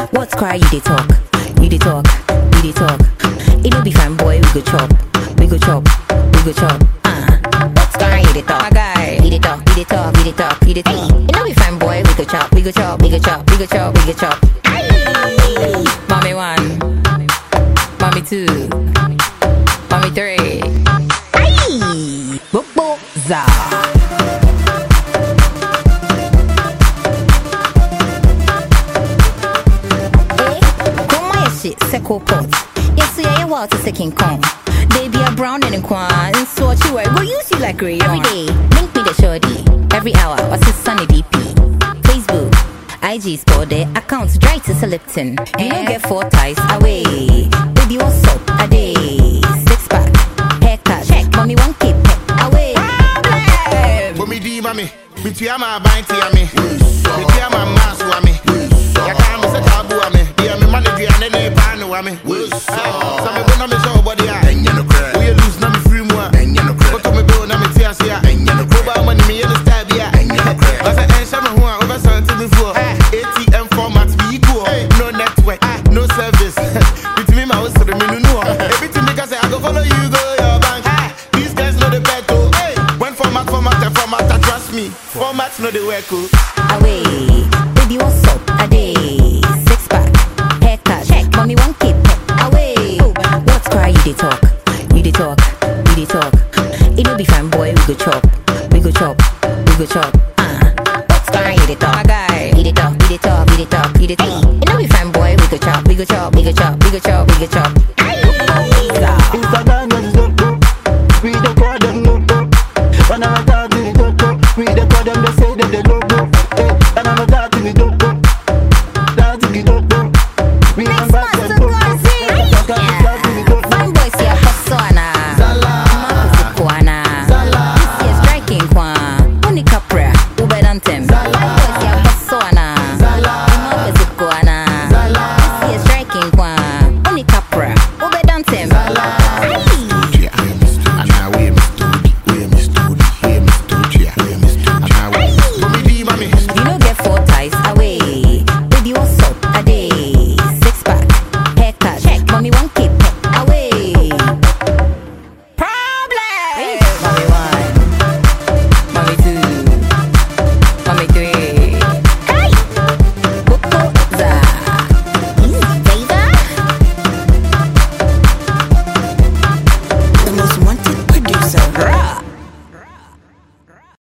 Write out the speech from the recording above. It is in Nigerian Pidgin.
What's cry? You dey talk, you dey talk, you dey talk. It no be fine, boy. We go chop, we go chop, we go chop. Uh. What's cry? You dey talk, my guy. You dey talk, you dey talk, you dey talk, you dey talk. It no be fine, boy. We go chop, we go chop, we go chop, we go chop, we go chop. Aye. Mommy one, mommy two, mommy three. Aye. Bobo za. Eh, Come on, your shit, Seco pot. Yes, yeah, you want to say King Kong. They be a brown and a quan, and so what you wear, go use you like rayon. Every day, link me the shorty. Every hour, what's his sunny DP? Facebook, IG store their accounts dry to Lipton. You don't get four ties away. Baby, what's up? A day, six pack, haircut, check. Mommy, one keep away. But me di mami, me tia ma banti ami, me tia ma masu ami. Ya ka me se tabu ami, dia me mani dia ne ne panu ami. Sa me bo na me show body a. We lose na me free mu a. Koto me bo na me tia se a. Go ba money me yellow style bi a. I say en sha me ho a over something before. ATM format be equal. No network, no service. Between my house to the menu no. Everything me can say I go follow you go your bank. These guys know the bet oh. When format format and format, I trust me. Formats know the work oh. away. Baby, what's up? A day, six pack, haircut, check. Mommy, one keep away. What's cry? You dey talk, you dey talk, you dey talk. It no be fine, boy. We go chop, we go chop, we go chop. Uh. What's cry? You dey talk, my guy. You dey talk, you dey talk, you dey talk, you dey talk. It no be fine, boy. We go chop, we go chop, we go chop, we go chop, we go chop.